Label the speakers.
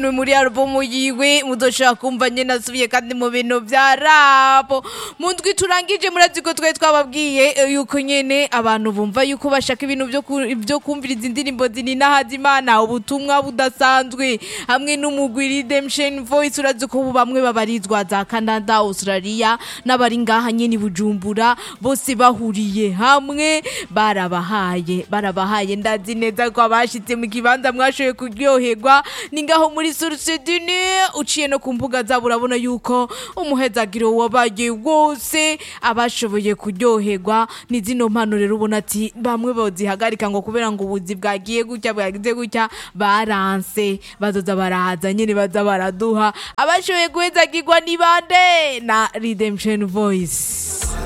Speaker 1: ni muri alubumu yiwe muzoshobora kumva nyene asubiye kandi mu bintu vya rapo mu ndwi turangije murazi ko twari twababwiye eh, yuko nyene abantu bumva yuko bashaka ibintu vyo ku- vyo kumviriza indirimbo zininahaza imana ubutumwa budasanzwe hamwe n'umugwi redemption voice urazi ko ubu bamwe babarizwa za canada australia n'abari ngaha nyene i bujumbura bose bahuriye hamwe barabahaye barabahaye ndazi neza ko abashitse mu kibanza mwashoboye kuryoherwa ni ngaho muri source du Nil, uciye no ku mbuga zabo urabona yuko umuhezagiro wabaye wose abashoboye kuryoherwa ni zino mpano rero ubona ati bamwe bozihagarika ngo kubera ngo ubuzi bwagiye gutya bwagize gutya baranse bazoza barahaza nyene baza baraduha abashoboye guhezagirwa ni bande na redemption voice